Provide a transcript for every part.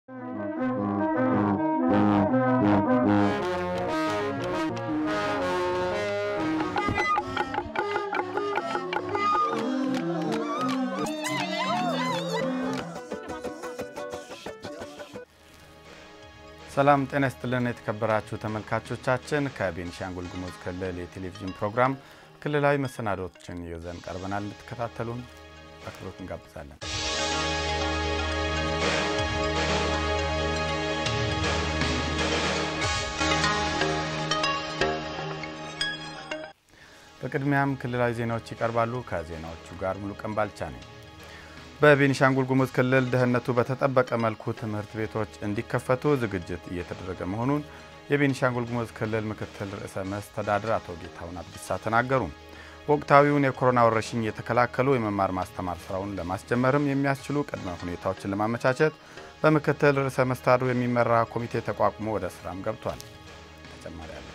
ሰላም ጤና ይስጥልን የተከበራችሁ ተመልካቾቻችን፣ ከቤኒሻንጉል ጉሙዝ ክልል የቴሌቪዥን ፕሮግራም ክልላዊ መሰናዶዎችን ይዘን ቀርበናል። እንድትከታተሉን በአክብሮት እንጋብዛለን። በቅድሚያም ክልላዊ ዜናዎች ይቀርባሉ። ከዜናዎቹ ጋር ሙሉ ቀን ባልቻ ነኝ። በቤኒሻንጉል ጉሙዝ ክልል ደህንነቱ በተጠበቀ መልኩ ትምህርት ቤቶች እንዲከፈቱ ዝግጅት እየተደረገ መሆኑን የቤኒሻንጉል ጉሙዝ ክልል ምክትል ርዕሰ መስተዳድር አቶ ጌታሁን አብዲሳ ተናገሩ። ወቅታዊውን የኮሮና ወረርሽኝ የተከላከሉ የመማር ማስተማር ስራውን ለማስጀመርም የሚያስችሉ ቅድመ ሁኔታዎችን ለማመቻቸት በምክትል ርዕሰ መስተዳድሩ የሚመራ ኮሚቴ ተቋቁሞ ወደ ስራም ገብቷል። ተጨማሪ አለ።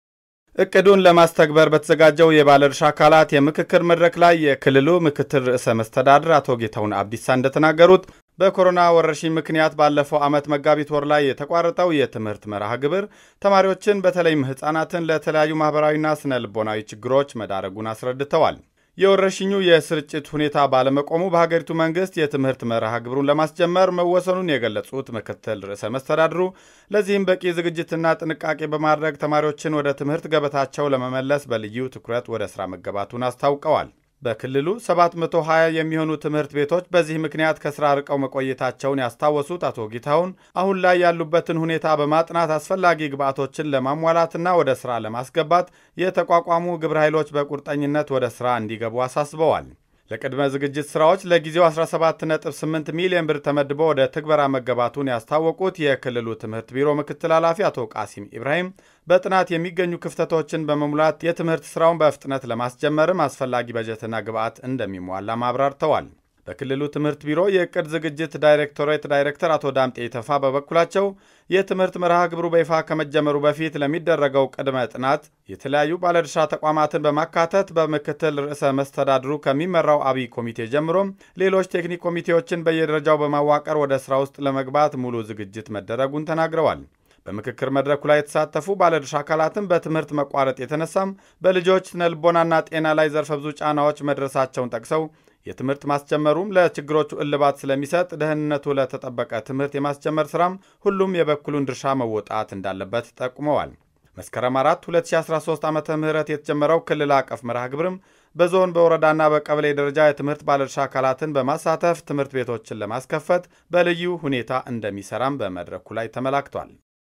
እቅዱን ለማስተግበር በተዘጋጀው የባለድርሻ አካላት የምክክር መድረክ ላይ የክልሉ ምክትል ርዕሰ መስተዳድር አቶ ጌታሁን አብዲሳ እንደተናገሩት በኮሮና ወረርሽኝ ምክንያት ባለፈው ዓመት መጋቢት ወር ላይ የተቋረጠው የትምህርት መርሃ ግብር ተማሪዎችን በተለይም ሕፃናትን ለተለያዩ ማኅበራዊና ስነ ልቦናዊ ችግሮች መዳረጉን አስረድተዋል። የወረርሽኙ የስርጭት ሁኔታ ባለመቆሙ በሀገሪቱ መንግስት የትምህርት መርሃ ግብሩን ለማስጀመር መወሰኑን የገለጹት ምክትል ርዕሰ መስተዳድሩ ለዚህም በቂ ዝግጅትና ጥንቃቄ በማድረግ ተማሪዎችን ወደ ትምህርት ገበታቸው ለመመለስ በልዩ ትኩረት ወደ ሥራ መገባቱን አስታውቀዋል። በክልሉ 720 የሚሆኑ ትምህርት ቤቶች በዚህ ምክንያት ከስራ ርቀው መቆየታቸውን ያስታወሱት አቶ ጌታሁን አሁን ላይ ያሉበትን ሁኔታ በማጥናት አስፈላጊ ግብዓቶችን ለማሟላትና ወደ ስራ ለማስገባት የተቋቋሙ ግብረ ኃይሎች በቁርጠኝነት ወደ ስራ እንዲገቡ አሳስበዋል። ለቅድመ ዝግጅት ስራዎች ለጊዜው 17.8 ሚሊዮን ብር ተመድቦ ወደ ትግበራ መገባቱን ያስታወቁት የክልሉ ትምህርት ቢሮ ምክትል ኃላፊ አቶ ቃሲም ኢብራሂም በጥናት የሚገኙ ክፍተቶችን በመሙላት የትምህርት ስራውን በፍጥነት ለማስጀመርም አስፈላጊ በጀትና ግብዓት እንደሚሟላ አብራርተዋል። በክልሉ ትምህርት ቢሮ የእቅድ ዝግጅት ዳይሬክቶሬት ዳይሬክተር አቶ ዳምጤ የተፋ በበኩላቸው የትምህርት መርሃ ግብሩ በይፋ ከመጀመሩ በፊት ለሚደረገው ቅድመ ጥናት የተለያዩ ባለድርሻ ተቋማትን በማካተት በምክትል ርዕሰ መስተዳድሩ ከሚመራው አብይ ኮሚቴ ጀምሮም ሌሎች ቴክኒክ ኮሚቴዎችን በየደረጃው በማዋቀር ወደ ስራ ውስጥ ለመግባት ሙሉ ዝግጅት መደረጉን ተናግረዋል። በምክክር መድረኩ ላይ የተሳተፉ ባለድርሻ አካላትም በትምህርት መቋረጥ የተነሳም በልጆች ስነልቦናና ጤና ላይ ዘርፈ ብዙ ጫናዎች መድረሳቸውን ጠቅሰው የትምህርት ማስጀመሩም ለችግሮቹ እልባት ስለሚሰጥ ደህንነቱ ለተጠበቀ ትምህርት የማስጀመር ስራም ሁሉም የበኩሉን ድርሻ መወጣት እንዳለበት ጠቁመዋል። መስከረም 4 2013 ዓ ም የተጀመረው ክልል አቀፍ መርሃ ግብርም በዞን በወረዳና በቀበሌ ደረጃ የትምህርት ባለድርሻ አካላትን በማሳተፍ ትምህርት ቤቶችን ለማስከፈት በልዩ ሁኔታ እንደሚሰራም በመድረኩ ላይ ተመላክቷል።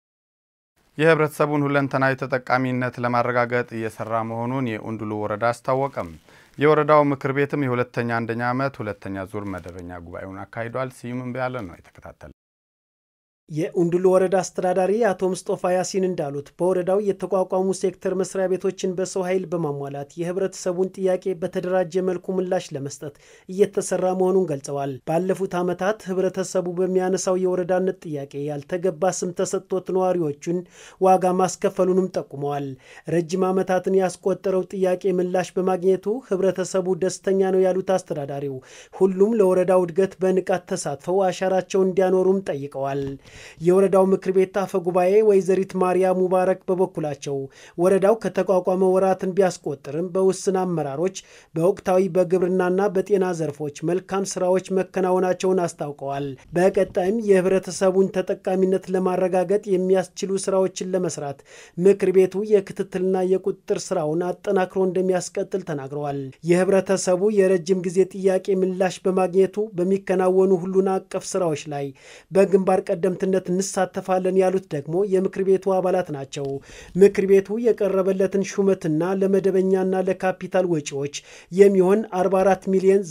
የህብረተሰቡን ሁለንተናዊ ተጠቃሚነት ለማረጋገጥ እየሰራ መሆኑን የኡንዱሉ ወረዳ አስታወቀም። የወረዳው ምክር ቤትም የሁለተኛ አንደኛ ዓመት ሁለተኛ ዙር መደበኛ ጉባኤውን አካሂዷል። ስዩም እምቢያለ ነው የተከታተለ የኡንዱሉ ወረዳ አስተዳዳሪ አቶ ምስጦፋ ያሲን እንዳሉት በወረዳው የተቋቋሙ ሴክተር መስሪያ ቤቶችን በሰው ኃይል በማሟላት የህብረተሰቡን ጥያቄ በተደራጀ መልኩ ምላሽ ለመስጠት እየተሰራ መሆኑን ገልጸዋል። ባለፉት ዓመታት ህብረተሰቡ በሚያነሳው የወረዳነት ጥያቄ ያልተገባ ስም ተሰጥቶት ነዋሪዎቹን ዋጋ ማስከፈሉንም ጠቁመዋል። ረጅም ዓመታትን ያስቆጠረው ጥያቄ ምላሽ በማግኘቱ ህብረተሰቡ ደስተኛ ነው ያሉት አስተዳዳሪው ሁሉም ለወረዳው እድገት በንቃት ተሳትፈው አሻራቸውን እንዲያኖሩም ጠይቀዋል። የወረዳው ምክር ቤት አፈ ጉባኤ ወይዘሪት ማርያም ሙባረክ በበኩላቸው ወረዳው ከተቋቋመ ወራትን ቢያስቆጥርም በውስን አመራሮች በወቅታዊ በግብርናና በጤና ዘርፎች መልካም ስራዎች መከናወናቸውን አስታውቀዋል። በቀጣይም የህብረተሰቡን ተጠቃሚነት ለማረጋገጥ የሚያስችሉ ስራዎችን ለመስራት ምክር ቤቱ የክትትልና የቁጥጥር ስራውን አጠናክሮ እንደሚያስቀጥል ተናግረዋል። የህብረተሰቡ የረጅም ጊዜ ጥያቄ ምላሽ በማግኘቱ በሚከናወኑ ሁሉን አቀፍ ስራዎች ላይ በግንባር ቀደምት ነት እንሳተፋለን ያሉት ደግሞ የምክር ቤቱ አባላት ናቸው። ምክር ቤቱ የቀረበለትን ሹመትና ለመደበኛና ለካፒታል ወጪዎች የሚሆን 44 ሚሊዮን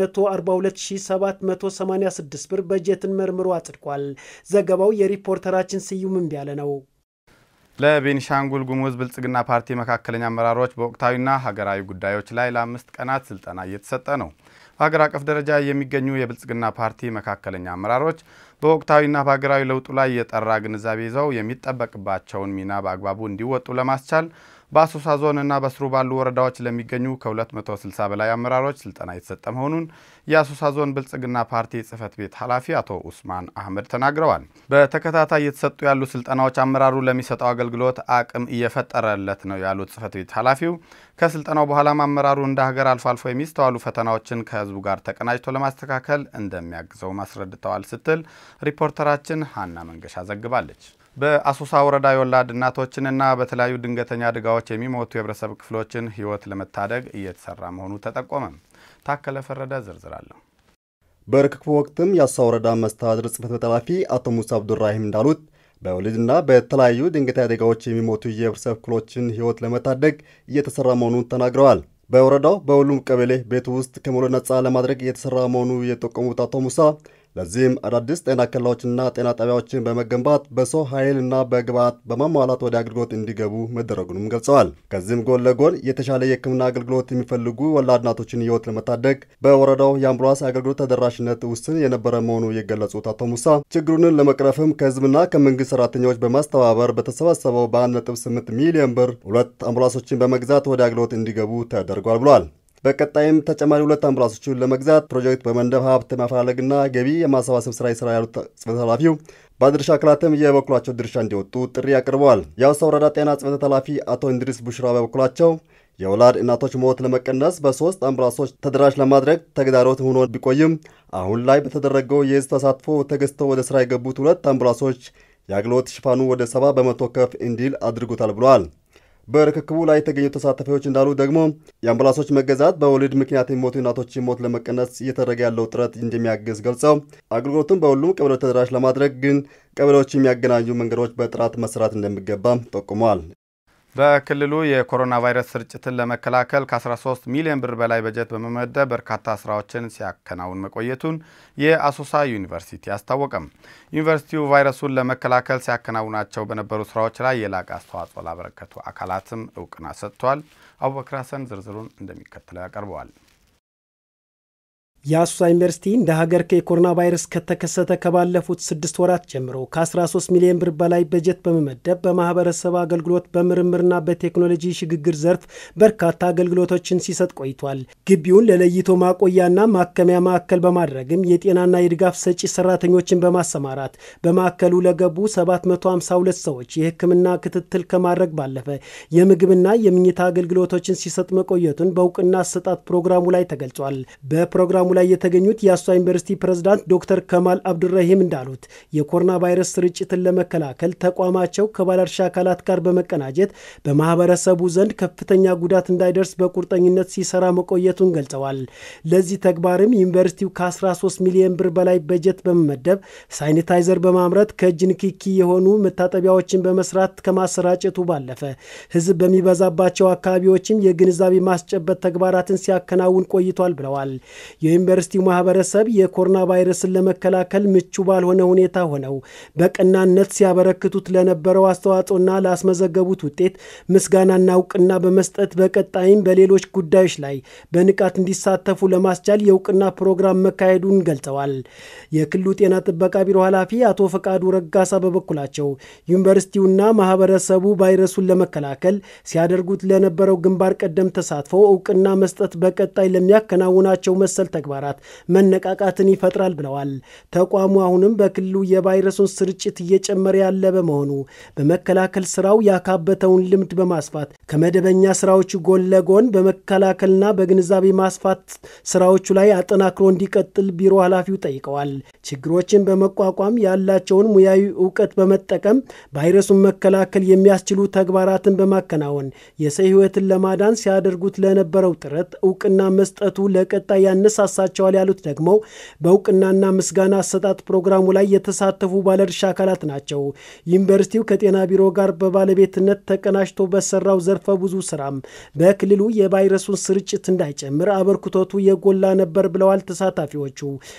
942786 ብር በጀትን መርምሮ አጽድቋል። ዘገባው የሪፖርተራችን ስዩም እምቢያለ ነው። ለቤኒሻንጉል ጉሙዝ ብልጽግና ፓርቲ መካከለኛ አመራሮች በወቅታዊና ሀገራዊ ጉዳዮች ላይ ለአምስት ቀናት ስልጠና እየተሰጠ ነው። በሀገር አቀፍ ደረጃ የሚገኙ የብልጽግና ፓርቲ መካከለኛ አመራሮች በወቅታዊና በሀገራዊ ለውጡ ላይ የጠራ ግንዛቤ ይዘው የሚጠበቅባቸውን ሚና በአግባቡ እንዲወጡ ለማስቻል በአሶሳ ዞን እና በስሩ ባሉ ወረዳዎች ለሚገኙ ከ260 በላይ አመራሮች ስልጠና የተሰጠ መሆኑን የአሶሳ ዞን ብልጽግና ፓርቲ ጽህፈት ቤት ኃላፊ አቶ ኡስማን አህመድ ተናግረዋል። በተከታታይ የተሰጡ ያሉ ስልጠናዎች አመራሩ ለሚሰጠው አገልግሎት አቅም እየፈጠረለት ነው ያሉት ጽህፈት ቤት ኃላፊው ከስልጠናው በኋላም አመራሩ እንደ ሀገር አልፎ አልፎ የሚስተዋሉ ፈተናዎችን ከህዝቡ ጋር ተቀናጅቶ ለማስተካከል እንደሚያግዘው አስረድተዋል ስትል ሪፖርተራችን ሀና መንገሻ ዘግባለች። በአሶሳ ወረዳ የወላድ እናቶችንና በተለያዩ ድንገተኛ አደጋዎች የሚሞቱ የህብረተሰብ ክፍሎችን ህይወት ለመታደግ እየተሰራ መሆኑ ተጠቆመ። ታከለ ፈረደ ዝርዝር አለሁ። በርክክቡ ወቅትም የአሶሳ ወረዳ መስተዳድር ጽሕፈት ቤት ኃላፊ አቶ ሙሳ አብዱራሂም እንዳሉት በወሊድና በተለያዩ ድንገተኛ አደጋዎች የሚሞቱ የህብረተሰብ ክፍሎችን ህይወት ለመታደግ እየተሰራ መሆኑን ተናግረዋል። በወረዳው በሁሉም ቀበሌ ቤት ውስጥ ከሞት ነጻ ለማድረግ እየተሰራ መሆኑ የጠቆሙት አቶ ሙሳ ለዚህም አዳዲስ ጤና ኬላዎችና ጤና ጣቢያዎችን በመገንባት በሰው ኃይልና በግብዓት በማሟላት ወደ አገልግሎት እንዲገቡ መደረጉንም ገልጸዋል። ከዚህም ጎን ለጎን የተሻለ የሕክምና አገልግሎት የሚፈልጉ ወላድ እናቶችን ህይወት ለመታደግ በወረዳው የአምቡላንስ አገልግሎት ተደራሽነት ውስን የነበረ መሆኑ የገለጹት አቶ ሙሳ ችግሩንን ለመቅረፍም ከህዝብና ከመንግስት ሰራተኞች በማስተባበር በተሰበሰበው በ1.8 ሚሊዮን ብር ሁለት አምቡላንሶችን በመግዛት ወደ አገልግሎት እንዲገቡ ተደርጓል ብሏል። በቀጣይም ተጨማሪ ሁለት አምቡላንሶችን ለመግዛት ፕሮጀክት በመንደፍ ሀብት ማፈላለግና ገቢ የማሰባሰብ ስራ ይስራ ያሉት ጽሕፈት ኃላፊው ባለድርሻ አካላትም የበኩላቸው ድርሻ እንዲወጡ ጥሪ አቅርበዋል። የአሶሳ ወረዳ ጤና ጽሕፈት ኃላፊ አቶ እንድሪስ ቡሽራ በበኩላቸው የወላድ እናቶች ሞት ለመቀነስ በሶስት አምቡላንሶች ተደራሽ ለማድረግ ተግዳሮት ሆኖ ቢቆይም አሁን ላይ በተደረገው የህዝብ ተሳትፎ ተገዝተው ወደ ስራ የገቡት ሁለት አምቡላንሶች የአገልግሎት ሽፋኑ ወደ ሰባ በመቶ ከፍ እንዲል አድርጎታል ብለዋል። በርክክቡ ላይ የተገኙ ተሳታፊዎች እንዳሉ ደግሞ የአምቡላንሶች መገዛት በወሊድ ምክንያት የሚሞቱ እናቶችን ሞት ለመቀነስ እየተደረገ ያለው ጥረት እንደሚያግዝ ገልጸው አገልግሎቱን በሁሉም ቀበሌዎች ተደራሽ ለማድረግ ግን ቀበሌዎች የሚያገናኙ መንገዶች በጥራት መሰራት እንደሚገባም ጠቁመዋል። በክልሉ የኮሮና ቫይረስ ስርጭትን ለመከላከል ከ13 ሚሊዮን ብር በላይ በጀት በመመደብ በርካታ ስራዎችን ሲያከናውን መቆየቱን የአሶሳ ዩኒቨርሲቲ አስታወቀም። ዩኒቨርሲቲው ቫይረሱን ለመከላከል ሲያከናውናቸው በነበሩ ስራዎች ላይ የላቀ አስተዋጽኦ ላበረከቱ አካላትም እውቅና ሰጥቷል። አቡበክር ሀሰን ዝርዝሩን እንደሚከተለው ያቀርበዋል። የአሶሳ ዩኒቨርሲቲ እንደ ሀገር ከኮሮና ቫይረስ ከተከሰተ ከባለፉት ስድስት ወራት ጀምሮ ከ13 ሚሊዮን ብር በላይ በጀት በመመደብ በማህበረሰብ አገልግሎት በምርምርና በቴክኖሎጂ ሽግግር ዘርፍ በርካታ አገልግሎቶችን ሲሰጥ ቆይቷል። ግቢውን ለለይቶ ማቆያና ማከሚያ ማዕከል በማድረግም የጤናና የድጋፍ ሰጪ ሰራተኞችን በማሰማራት በማዕከሉ ለገቡ 752 ሰዎች የሕክምና ክትትል ከማድረግ ባለፈ የምግብና የምኝታ አገልግሎቶችን ሲሰጥ መቆየቱን በእውቅና አሰጣጥ ፕሮግራሙ ላይ ተገልጿል። በፕሮግራሙ ላይ የተገኙት የአሶሳ ዩኒቨርሲቲ ፕሬዝዳንት ዶክተር ከማል አብዱራሂም እንዳሉት የኮሮና ቫይረስ ስርጭትን ለመከላከል ተቋማቸው ከባለድርሻ አካላት ጋር በመቀናጀት በማህበረሰቡ ዘንድ ከፍተኛ ጉዳት እንዳይደርስ በቁርጠኝነት ሲሰራ መቆየቱን ገልጸዋል። ለዚህ ተግባርም ዩኒቨርሲቲው ከ13 ሚሊዮን ብር በላይ በጀት በመመደብ ሳኒታይዘር በማምረት ከእጅ ንክኪ የሆኑ መታጠቢያዎችን በመስራት ከማሰራጨቱ ባለፈ ህዝብ በሚበዛባቸው አካባቢዎችም የግንዛቤ ማስጨበጥ ተግባራትን ሲያከናውን ቆይቷል ብለዋል። የዩኒቨርሲቲው ማህበረሰብ የኮሮና ቫይረስን ለመከላከል ምቹ ባልሆነ ሁኔታ ሆነው በቀናነት ሲያበረክቱት ለነበረው አስተዋጽኦና ላስመዘገቡት ውጤት ምስጋናና እውቅና በመስጠት በቀጣይም በሌሎች ጉዳዮች ላይ በንቃት እንዲሳተፉ ለማስቻል የእውቅና ፕሮግራም መካሄዱን ገልጸዋል። የክልሉ ጤና ጥበቃ ቢሮ ኃላፊ አቶ ፈቃዱ ረጋሳ በበኩላቸው ዩኒቨርሲቲውና ማህበረሰቡ ቫይረሱን ለመከላከል ሲያደርጉት ለነበረው ግንባር ቀደም ተሳትፎ እውቅና መስጠት በቀጣይ ለሚያከናውናቸው መሰል ተግባራት መነቃቃትን ይፈጥራል ብለዋል። ተቋሙ አሁንም በክልሉ የቫይረሱን ስርጭት እየጨመረ ያለ በመሆኑ በመከላከል ስራው ያካበተውን ልምድ በማስፋት ከመደበኛ ስራዎቹ ጎን ለጎን በመከላከልና በግንዛቤ ማስፋት ስራዎቹ ላይ አጠናክሮ እንዲቀጥል ቢሮ ኃላፊው ጠይቀዋል። ችግሮችን በመቋቋም ያላቸውን ሙያዊ እውቀት በመጠቀም ቫይረሱን መከላከል የሚያስችሉ ተግባራትን በማከናወን የሰው ሕይወትን ለማዳን ሲያደርጉት ለነበረው ጥረት እውቅና መስጠቱ ለቀጣይ ያነሳሳቸዋል ያሉት ደግሞ በእውቅናና ምስጋና አሰጣጥ ፕሮግራሙ ላይ የተሳተፉ ባለድርሻ አካላት ናቸው። ዩኒቨርሲቲው ከጤና ቢሮ ጋር በባለቤትነት ተቀናጅቶ በሰራው ዘርፈ ብዙ ስራም በክልሉ የቫይረሱን ስርጭት እንዳይጨምር አበርክቶቱ የጎላ ነበር ብለዋል ተሳታፊዎቹ።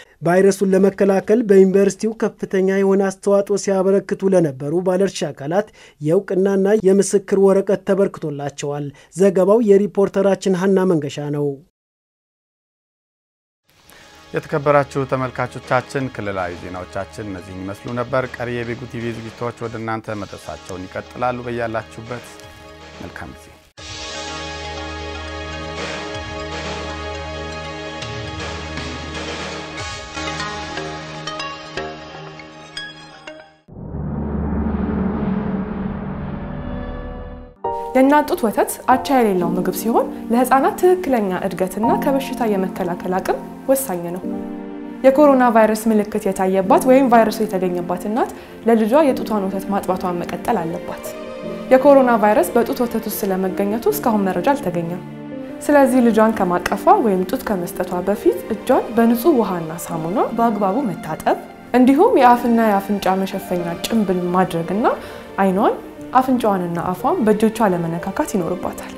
ቫይረሱን ለመከላከል በዩኒቨርሲቲው ከፍተኛ የሆነ አስተዋጽኦ ሲያበረክቱ ለነበሩ ባለድርሻ አካላት የእውቅናና የምስክር ወረቀት ተበርክቶላቸዋል። ዘገባው የሪፖርተራችን ሀና መንገሻ ነው። የተከበራችሁ ተመልካቾቻችን ክልላዊ ዜናዎቻችን እነዚህን ይመስሉ ነበር። ቀሪ የቤጉ ቲቪ ዝግጅቶች ወደ እናንተ መድረሳቸውን ይቀጥላሉ። በያላችሁበት መልካም ጊዜ የእናት ጡት ወተት አቻ የሌለው ምግብ ሲሆን ለህፃናት ትክክለኛ እድገትና ከበሽታ የመከላከል አቅም ወሳኝ ነው። የኮሮና ቫይረስ ምልክት የታየባት ወይም ቫይረሱ የተገኘባት እናት ለልጇ የጡቷን ወተት ማጥባቷን መቀጠል አለባት። የኮሮና ቫይረስ በጡት ወተት ውስጥ ስለመገኘቱ እስካሁን መረጃ አልተገኘም። ስለዚህ ልጇን ከማቀፏ ወይም ጡት ከመስጠቷ በፊት እጇን በንጹህ ውሃና ሳሙና በአግባቡ መታጠብ እንዲሁም የአፍና የአፍንጫ መሸፈኛ ጭንብል ማድረግና አይኗን አፍንጫዋንና አፏን በእጆቿ ለመነካካት ይኖርባታል።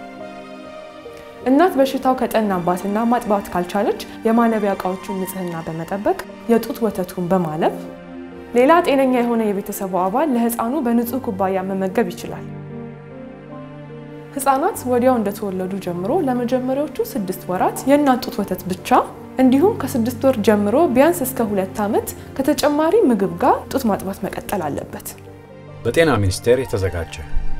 እናት በሽታው ከጠናባትና ማጥባት ካልቻለች የማለቢያ እቃዎቹን ንጽህና በመጠበቅ የጡት ወተቱን በማለብ ሌላ ጤነኛ የሆነ የቤተሰቡ አባል ለህፃኑ በንጹህ ኩባያ መመገብ ይችላል። ህፃናት ወዲያው እንደተወለዱ ጀምሮ ለመጀመሪያዎቹ ስድስት ወራት የእናት ጡት ወተት ብቻ እንዲሁም ከስድስት ወር ጀምሮ ቢያንስ እስከ ሁለት ዓመት ከተጨማሪ ምግብ ጋር ጡት ማጥባት መቀጠል አለበት። በጤና ሚኒስቴር የተዘጋጀ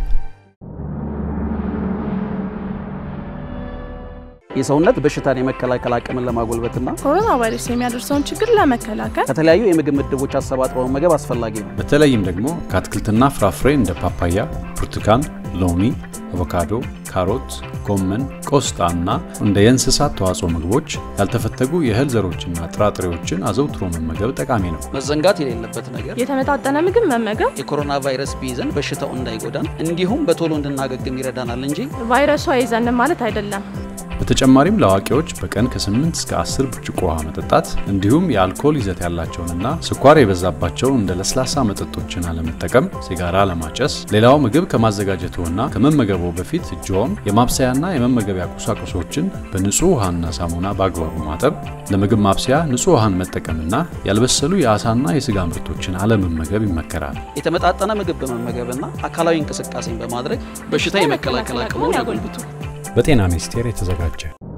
የሰውነት በሽታን የመከላከል አቅምን ለማጎልበትና ኮሮና ቫይረስ የሚያደርሰውን ችግር ለመከላከል ከተለያዩ የምግብ ምድቦች አሰባጥሮ መመገብ አስፈላጊ ነው። በተለይም ደግሞ ከአትክልትና ፍራፍሬ እንደ ፓፓያ፣ ብርቱካን፣ ሎሚ፣ አቮካዶ፣ ካሮት፣ ጎመን፣ ቆስጣ እና እንደ የእንስሳት ተዋጽኦ ምግቦች ያልተፈተጉ የእህል ዘሮችና ጥራጥሬዎችን አዘውትሮ መመገብ ጠቃሚ ነው። መዘንጋት የሌለበት ነገር የተመጣጠነ ምግብ መመገብ የኮሮና ቫይረስ ቢይዘን በሽታው እንዳይጎዳን እንዲሁም በቶሎ እንድናገግም ይረዳናል እንጂ ቫይረሱ አይዘንም ማለት አይደለም። በተጨማሪም ለአዋቂዎች በቀን ከ8 እስከ 10 ብርጭቆ ውሃ መጠጣት እንዲሁም የአልኮል ይዘት ያላቸውንና ስኳር የበዛባቸውን እንደ ለስላሳ መጠጦችን አለመጠቀም፣ ሲጋራ ለማጨስ፣ ሌላው ምግብ ከማዘጋጀቱና ከመመገቡ በፊት እጅዎን የማብሰያና የመመገቢያ ቁሳቁሶችን በንጹህ ውሃና ሳሙና በአግባቡ ማጠብ፣ ለምግብ ማብሰያ ንጹህ ውሃን መጠቀምና ያልበሰሉ የአሳና የስጋ ምርቶችን አለመመገብ ይመከራል። የተመጣጠነ ምግብ በመመገብና አካላዊ እንቅስቃሴን በማድረግ በሽታ የመከላከል አቅሙን ያጎልብቱ። በጤና ሚኒስቴር የተዘጋጀ